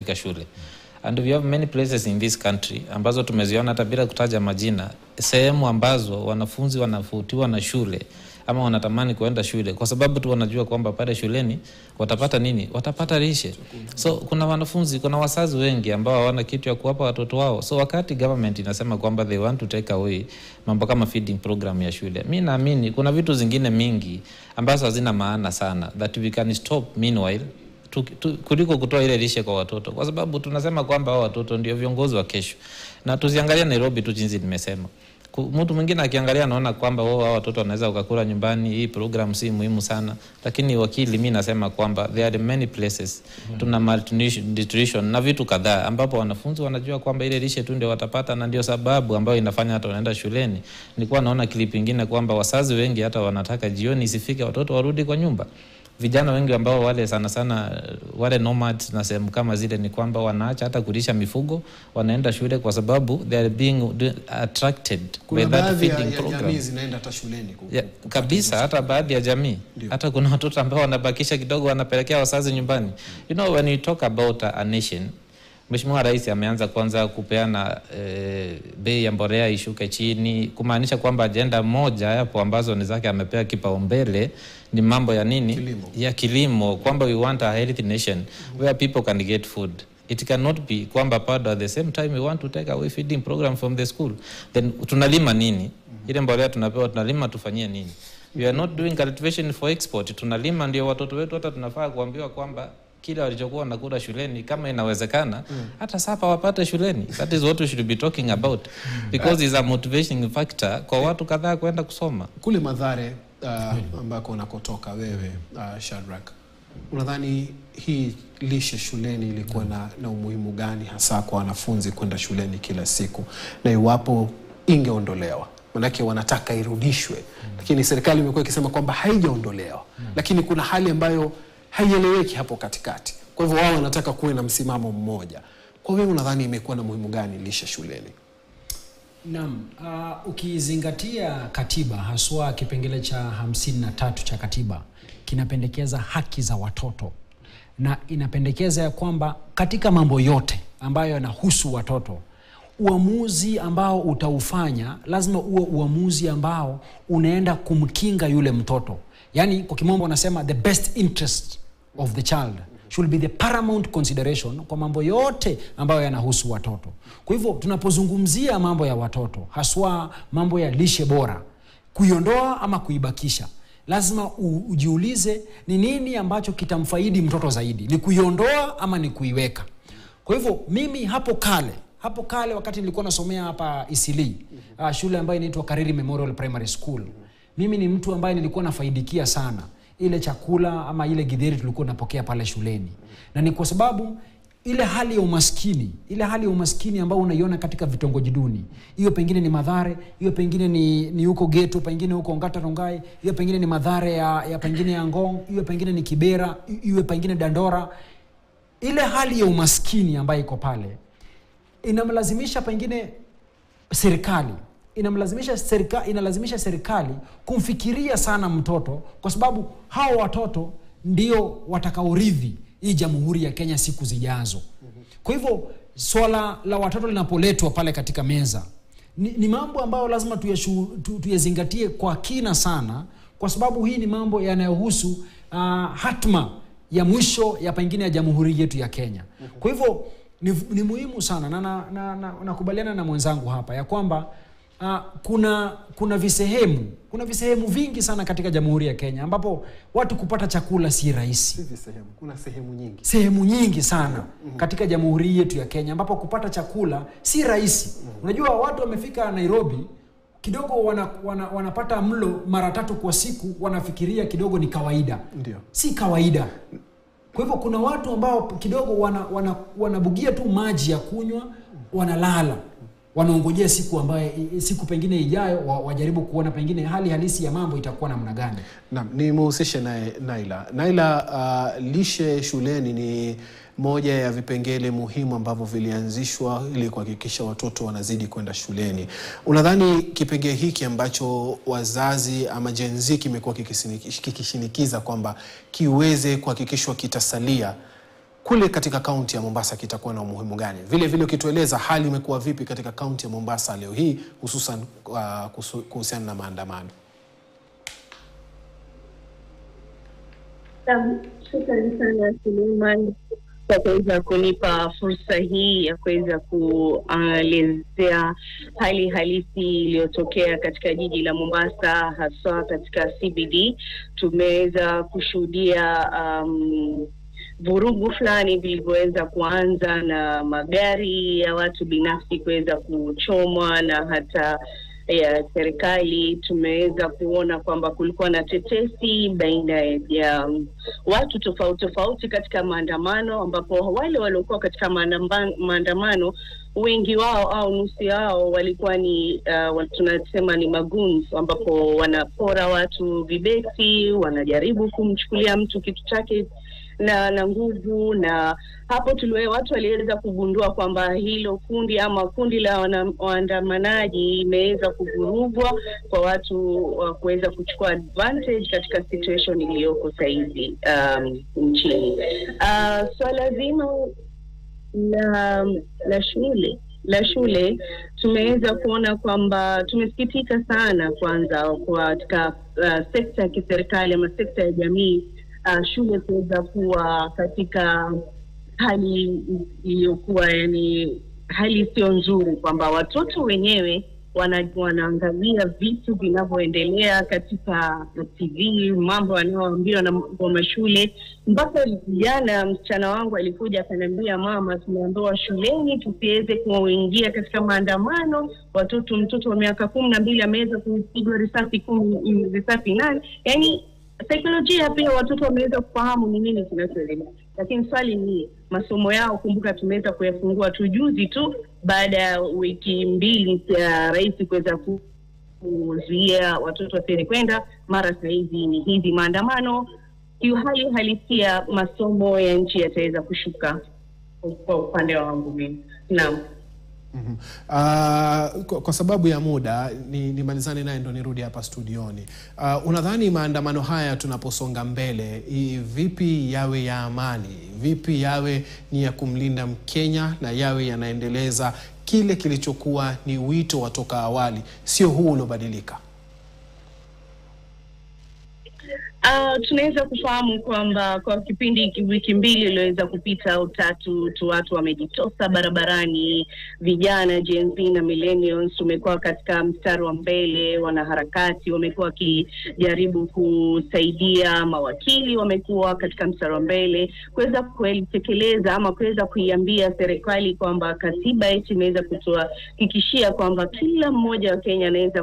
katika shule and we have many places in this country ambazo tumeziona hata bila kutaja majina, sehemu ambazo wanafunzi wanafutiwa na shule ama wanatamani kuenda shule kwa sababu tu wanajua kwamba pale shuleni watapata nini? Watapata lishe. So kuna wanafunzi, kuna wazazi wengi ambao hawana kitu ya kuwapa watoto wao. So wakati government inasema kwamba they want to take away mambo kama feeding program ya shule, mi naamini kuna vitu zingine mingi ambazo hazina maana sana that we can stop meanwhile tu, tu, kuliko kutoa ile lishe kwa watoto, kwa sababu tunasema kwamba hao watoto ndio viongozi wa kesho, na tusiangalia Nairobi tu jinsi nimesema. Ku- Mtu mwingine akiangalia anaona kwamba wao hao watoto wanaweza wakakula nyumbani, hii program si muhimu sana, lakini wakili, mi nasema kwamba there are many places tuna malnutrition na vitu kadhaa ambapo wanafunzi wanajua kwamba ile lishe tu ndio watapata, na ndio sababu ambayo inafanya hata wanaenda shuleni. Nilikuwa naona clip ingine kwamba wazazi wengi hata wanataka jioni isifike watoto warudi kwa nyumba vijana wengi ambao wale sana sana wale nomads na sehemu kama zile ni kwamba wanaacha hata kulisha mifugo wanaenda shule kwa sababu they are being attracted Kuna by that baadhi ya, feeding ya program. jamii zinaenda hata shuleni ku- Ya, ku- kabisa hata baadhi ya jamii hata kuna watoto ambao wanabakisha kidogo wanapelekea wazazi nyumbani you know when you talk about a, a nation Mheshimiwa Rais ameanza kwanza kupeana eh, bei ya mbolea ishuke chini, kumaanisha kwamba ajenda moja hapo ambazo ni zake amepea kipaumbele ni mambo ya nini? Kilimo. Ya kilimo, kwamba we want a healthy nation where people can get food. It cannot be kwamba bado at the same time we want to take away feeding program from the school. Then tunalima nini? Ile mbolea tunapewa tunalima tufanyie nini? We are not doing cultivation for export. Tunalima ndio watoto wetu hata tunafaa kuambiwa kwamba kile walichokuwa wanakula shuleni kama inawezekana hata sapa wapate shuleni. That is what we should be talking about because it's a motivation factor kwa watu kadhaa kwenda kusoma. kule Madhare uh, ambako unakotoka wewe uh, Shadrack, unadhani hii lishe shuleni ilikuwa na, na umuhimu gani hasa kwa wanafunzi kwenda shuleni kila siku, na iwapo ingeondolewa? Manake wanataka irudishwe, lakini serikali imekuwa ikisema kwamba haijaondolewa, lakini kuna hali ambayo haieleweki hapo katikati. Kwa hivyo wao wanataka kuwe na msimamo mmoja. Kwa wewe unadhani imekuwa na muhimu gani lishe shuleni? Naam, uh, ukizingatia katiba haswa kipengele cha hamsini na tatu cha katiba kinapendekeza haki za watoto na inapendekeza ya kwamba katika mambo yote ambayo yanahusu watoto uamuzi ambao utaufanya lazima uwe uamuzi ambao unaenda kumkinga yule mtoto yaani kwa kimombo wanasema the best interest of the child should be the paramount consideration kwa mambo yote ambayo yanahusu watoto kwa hivyo tunapozungumzia mambo ya watoto haswa mambo ya lishe bora kuiondoa ama kuibakisha lazima u- ujiulize ni nini ambacho kitamfaidi mtoto zaidi ni kuiondoa ama ni kuiweka kwa hivyo mimi hapo kale hapo kale wakati nilikuwa nasomea hapa isili uh, shule ambayo inaitwa kariri memorial primary school mimi ni mtu ambaye nilikuwa nafaidikia sana ile chakula ama ile gidheri tulikuwa napokea pale shuleni na ni kwa sababu ile hali ya umaskini ile hali ya umaskini ambayo unaiona katika vitongoji duni hiyo pengine ni madhare hiyo pengine ni ni huko geto pengine huko ngata rongai hiyo pengine ni madhare ya, ya pengine ya ngong hiyo pengine ni kibera hiyo pengine dandora ile hali ya umaskini ambayo iko pale inamlazimisha pengine serikali inamlazimisha serika, inalazimisha serikali kumfikiria sana mtoto kwa sababu hao watoto ndio watakaorithi hii jamhuri ya kenya siku zijazo kwa hivyo swala la watoto linapoletwa pale katika meza ni, ni mambo ambayo lazima tuyashu- tu- tuyazingatie kwa kina sana kwa sababu hii ni mambo yanayohusu uh, hatma ya mwisho ya pengine ya jamhuri yetu ya kenya kwa hivyo ni, ni muhimu sana na nakubaliana na, na, na, nakubaliana na mwenzangu hapa ya kwamba uh, kuna kuna visehemu kuna visehemu vingi sana katika jamhuri ya kenya ambapo watu kupata chakula si rahisi Hizi sehemu, kuna sehemu nyingi. sehemu nyingi sana katika jamhuri yetu ya kenya ambapo kupata chakula si rahisi unajua watu wamefika nairobi kidogo wana, wana, wanapata mlo mara tatu kwa siku wanafikiria kidogo ni kawaida Ndio. si kawaida kwa hivyo kuna watu ambao kidogo wana, wana, wanabugia tu maji ya kunywa wanalala wanaongojea siku ambayo siku pengine ijayo wa- wajaribu kuona pengine hali halisi ya mambo itakuwa namna gani Naam, nimhusishe naye Naila. Naila, uh, lishe shuleni ni moja ya vipengele muhimu ambavyo vilianzishwa ili kuhakikisha watoto wanazidi kwenda shuleni. Unadhani kipengele hiki ambacho wazazi ama Gen Z kimekuwa kikisini- kikishinikiza kwamba kiweze kuhakikishwa kitasalia kule katika kaunti ya Mombasa kitakuwa na umuhimu gani? Vile vile ukitueleza hali imekuwa vipi katika kaunti ya Mombasa leo hii hususan uh, kuhusu- kuhusiana na maandamano. Naam, Shukrani sana Suleiman kwa kuweza kunipa fursa hii ya kuweza kuelezea hali halisi iliyotokea katika jiji la Mombasa, haswa katika CBD. Tumeweza kushuhudia um, vurugu fulani vilivyoweza kuanza na magari ya watu binafsi kuweza kuchomwa na hata ya serikali. Tumeweza kuona kwamba kulikuwa na tetesi baina ya um, watu tofauti tofauti katika maandamano, ambapo wale waliokuwa katika maandamba- maandamano wengi wao au nusu yao walikuwa ni uh, wa- tunasema ni magoons, ambapo wanapora watu vibeti, wanajaribu kumchukulia mtu kitu chake na na nguvu na hapo tuliwe, watu waliweza kugundua kwamba hilo kundi ama kundi la wana- waandamanaji imeweza kuvurugwa kwa watu wa kuweza kuchukua advantage katika situation iliyoko sahizi um, nchini. Uh, swala zima la la shule la shule tumeweza kuona kwamba tumesikitika sana kwanza kwa katika uh, sekta ya kiserikali ama sekta ya jamii uh, shule kuweza kuwa katika hali iliyokuwa yani hali isiyo nzuri kwamba watoto wenyewe wana, wanaangalia vitu vinavyoendelea katika TV, mambo wanayoambiwa na wa mashule. Mpaka jana msichana wangu alikuja akaniambia, mama, tumeambiwa shuleni tusiweze kuingia katika maandamano. Watoto, mtoto wa miaka kumi na mbili ameweza kupigwa risasi kumi, risasi nane, yani saikolojia pia watoto wameweza kufahamu ni nini kinachoendelea, lakini swali ni masomo yao. Kumbuka tumeweza kuyafungua tu juzi tu baada ya wiki mbili ya rais kuweza ku- kuzuia watoto wasiweze kwenda, mara sahizi ni hizi maandamano. Kiuhali halisia masomo ya nchi yataweza kushuka kwa upande wangu mimi. Naam. Mhm. Ah, kwa, kwa sababu ya muda ni nimalizane naye ndo nirudi hapa studioni. Ah, unadhani maandamano haya tunaposonga mbele i, vipi yawe ya amani, vipi yawe ni ya kumlinda Mkenya na yawe yanaendeleza kile kilichokuwa ni wito wa toka awali, sio huu uliobadilika? Uh, tunaweza kufahamu kwamba kwa kipindi hiki wiki mbili iliyoweza kupita au tatu tu watu wamejitosa barabarani, vijana Gen Z na millennials tumekuwa katika mstari wa mbele, wanaharakati wamekuwa wakijaribu kusaidia, mawakili wamekuwa katika mstari wa mbele kuweza kutekeleza ama kuweza kuiambia serikali kwamba katiba yetu imeweza kutuhakikishia kwamba kila mmoja wa Kenya anaweza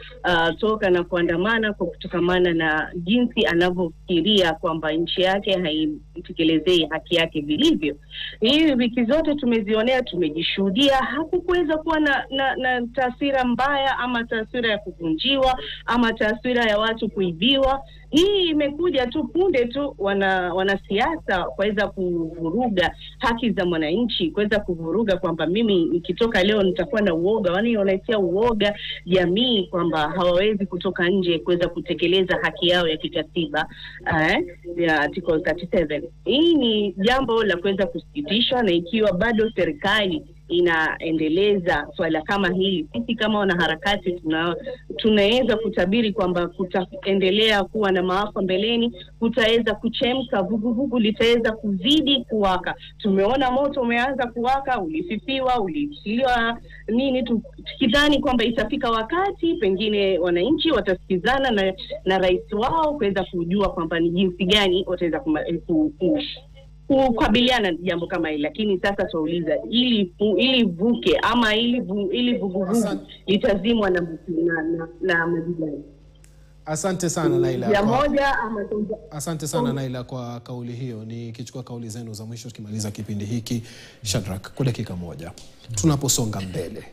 kutoka na kuandamana kwa kutokamana na jinsi anavyofikiria kwamba nchi yake haitekelezei haki yake vilivyo. Hii wiki zote tumezionea, tumejishuhudia, hakukuweza kuwa na, na, na taswira mbaya ama taswira ya kuvunjiwa ama taswira ya watu kuibiwa. Hii imekuja tu punde tu wana wanasiasa kuweza kuvuruga haki za mwananchi, kuweza kuvuruga kwamba mimi nikitoka leo nitakuwa na uoga, wani wanaitia uoga jamii kwamba hawawezi kutoka nje kuweza kutekeleza haki yao ya kikatiba eh, ya article 37. Hii ni jambo la kuweza kusikitishwa, na ikiwa bado serikali inaendeleza swala kama hili, sisi kama wanaharakati tuna tunaweza kutabiri kwamba kutaendelea kuwa na maafa mbeleni, kutaweza kuchemka, vuguvugu litaweza kuzidi kuwaka. Tumeona moto umeanza kuwaka, ulififiwa, ulitiliwa nini, tu- tukidhani kwamba itafika wakati pengine wananchi watasikizana na, na rais wao kuweza kujua kwamba ni jinsi gani wataweza kuma- ku, ku, kukabiliana na jambo kama hili, lakini sasa tunauliza ili ili vuke ama ili vu, ili vuguvugu Asante. litazimwa na na, na, na majibu gani? Asante sana Naila. ya kwa- moja ama Asante sana Naila kwa kauli hiyo. Nikichukua kauli zenu za mwisho tukimaliza kipindi hiki, Shadrack, kwa dakika moja, tunaposonga mbele,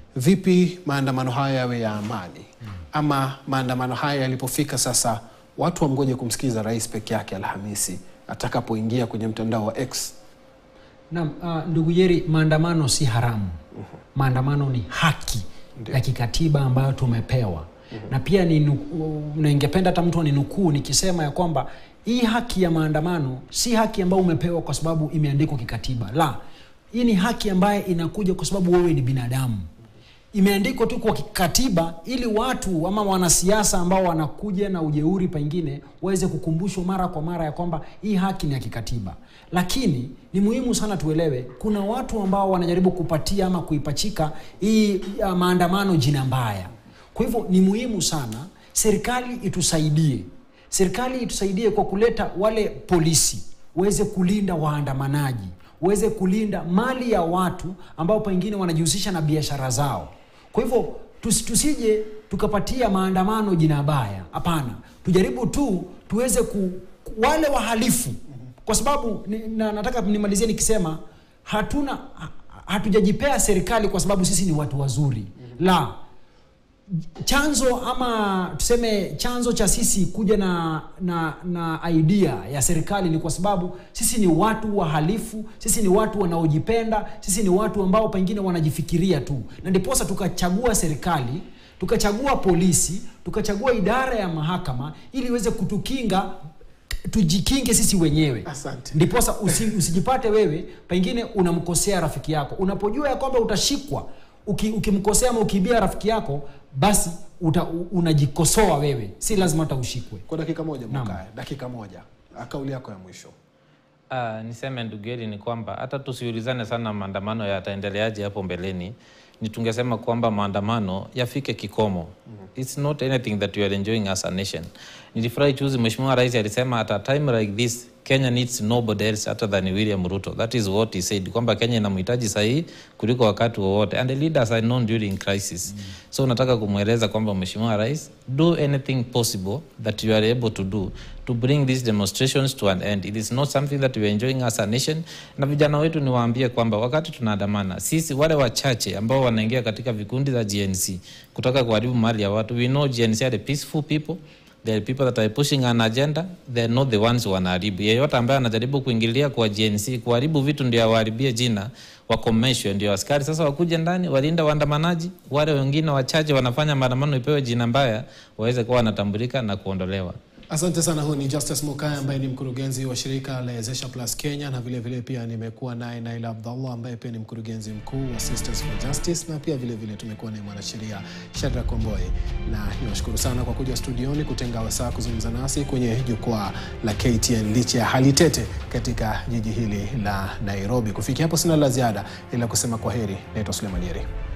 vipi maandamano haya yawe ya amani, ama maandamano haya yalipofika sasa watu wamgoje kumsikiza rais peke yake Alhamisi atakapoingia kwenye mtandao wa X? Naam, uh, ndugu Yeri, maandamano si haramu. Maandamano ni haki ya kikatiba ambayo tumepewa na pia ni nuku- na ningependa hata mtu aninukuu nikisema ya kwamba hii haki ya maandamano si haki ambayo umepewa kwa sababu imeandikwa kikatiba la hii ni haki ambayo inakuja kwa sababu wewe ni binadamu imeandikwa tu kwa kikatiba ili watu ama wanasiasa ambao wanakuja na ujeuri pengine waweze kukumbushwa mara kwa mara ya kwamba hii haki ni ya kikatiba lakini ni muhimu sana tuelewe kuna watu ambao wanajaribu kupatia ama kuipachika hii ya maandamano jina mbaya kwa hivyo ni muhimu sana serikali itusaidie serikali itusaidie kwa kuleta wale polisi waweze kulinda waandamanaji waweze kulinda mali ya watu ambao pengine wanajihusisha na biashara zao kwa hivyo tusi- tusije tukapatia maandamano jina baya hapana tujaribu tu tuweze ku, ku- wale wahalifu kwa sababu ni, na, nataka nimalizie nikisema hatuna ha- hatujajipea serikali kwa sababu sisi ni watu wazuri la chanzo ama tuseme chanzo cha sisi kuja na na na idea ya serikali ni kwa sababu sisi ni watu wahalifu sisi ni watu wanaojipenda sisi ni watu ambao pengine wanajifikiria tu na ndiposa tukachagua serikali tukachagua polisi tukachagua idara ya mahakama ili iweze kutukinga tujikinge sisi wenyewe Asante. ndiposa usi, usijipate wewe pengine unamkosea rafiki yako unapojua ya kwamba utashikwa uki, ukimkosea ama ukiibia rafiki yako basi uta, u- unajikosoa wewe si lazima hata ushikwe kwa dakika moja Naam. Mokaya, dakika moja Ah, kauli yako ya mwisho Uh, niseme ndugu Eli ni kwamba hata tusiulizane sana maandamano yataendeleaje hapo mbeleni, ni tungesema kwamba maandamano yafike kikomo. It's not anything that we are enjoying as a nation. Nilifurahi juzi Mheshimiwa Rais alisema at a time like this Kenya needs nobody else other than William Ruto. That is what he said, kwamba Kenya inamhitaji sahihi kuliko wakati wowote and the leaders are known during crisis. So nataka kumweleza kwamba Mheshimiwa Rais, do anything possible that you are able to do to bring these demonstrations to an end. It is not something that we are enjoying as a nation. Na vijana wetu niwaambie kwamba wakati tunaandamana, sisi wale wachache ambao wanaingia katika vikundi za GNC kutaka kuharibu mali ya watu, we know GNC are the peaceful people There are people that are pushing an agenda, they are not the ones wanaharibu. Yeyote ambaye anajaribu kuingilia kwa GNC kuharibu vitu ndio awaharibie jina, wakomeshwe, ndio askari sasa wakuje ndani walinda waandamanaji. Wale wengine wachache wanafanya maandamano ipewe jina mbaya, waweze kuwa wanatambulika na kuondolewa. Asante sana. Huyu ni Justice Mokaya ambaye ni mkurugenzi wa shirika la Wezesha Plus Kenya, na vile vile pia nimekuwa naye Naila Abdallah ambaye pia ni mkurugenzi mkuu wa Sisters for Justice, na pia vile vile tumekuwa naye mwanasheria Shadrack Komboe, na niwashukuru sana kwa kuja studioni kutenga wasaa kuzungumza nasi kwenye jukwaa la KTN licha ya hali tete katika jiji hili la Nairobi. Kufikia hapo sina la ziada ila kusema kwa heri. Naitwa Suleiman Yeri.